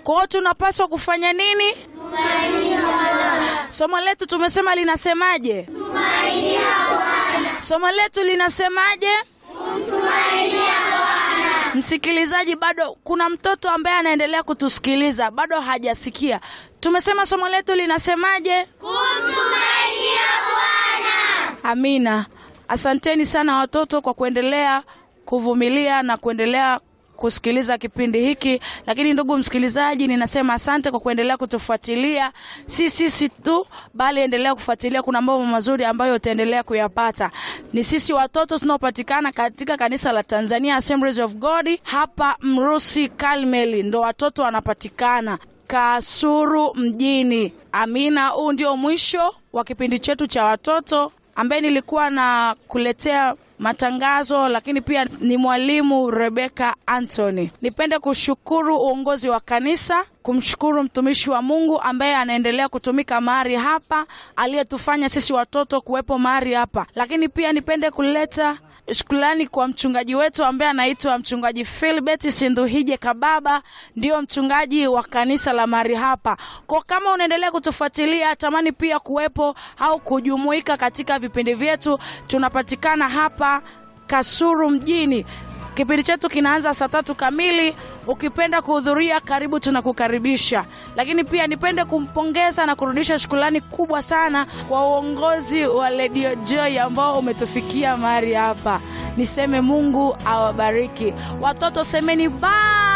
Kwa hiyo tunapaswa kufanya nini? Somo letu tumesema linasemaje? Somo letu linasemaje? Msikilizaji, bado kuna mtoto ambaye anaendelea kutusikiliza, bado hajasikia. Tumesema somo letu linasemaje? Kumtumainia Bwana. Amina. Asanteni sana watoto kwa kuendelea kuvumilia na kuendelea kusikiliza kipindi hiki. Lakini ndugu msikilizaji, ninasema asante kwa kuendelea kutufuatilia, si sisi tu, bali endelea kufuatilia. Kuna mambo mazuri ambayo utaendelea kuyapata. Ni sisi watoto tunaopatikana katika kanisa la Tanzania Assemblies of God hapa Mrusi Karmeli, ndo watoto wanapatikana Kasuru mjini. Amina. Huu ndio mwisho wa kipindi chetu cha watoto ambaye nilikuwa na kuletea matangazo, lakini pia ni mwalimu Rebeka Anthony. Nipende kushukuru uongozi wa kanisa, kumshukuru mtumishi wa Mungu ambaye anaendelea kutumika mahali hapa, aliyetufanya sisi watoto kuwepo mahali hapa, lakini pia nipende kuleta shukrani kwa mchungaji wetu ambaye anaitwa mchungaji Philbert Sinduhije Kababa, ndio mchungaji wa kanisa la mahali hapa. Kwa kama unaendelea kutufuatilia, tamani pia kuwepo au kujumuika katika vipindi vyetu, tunapatikana hapa Kasuru mjini. Kipindi chetu kinaanza saa tatu kamili. Ukipenda kuhudhuria, karibu, tunakukaribisha. Lakini pia nipende kumpongeza na kurudisha shukrani kubwa sana kwa uongozi wa Radio Joy ambao umetufikia mahali hapa. Niseme Mungu awabariki watoto, semeni bye.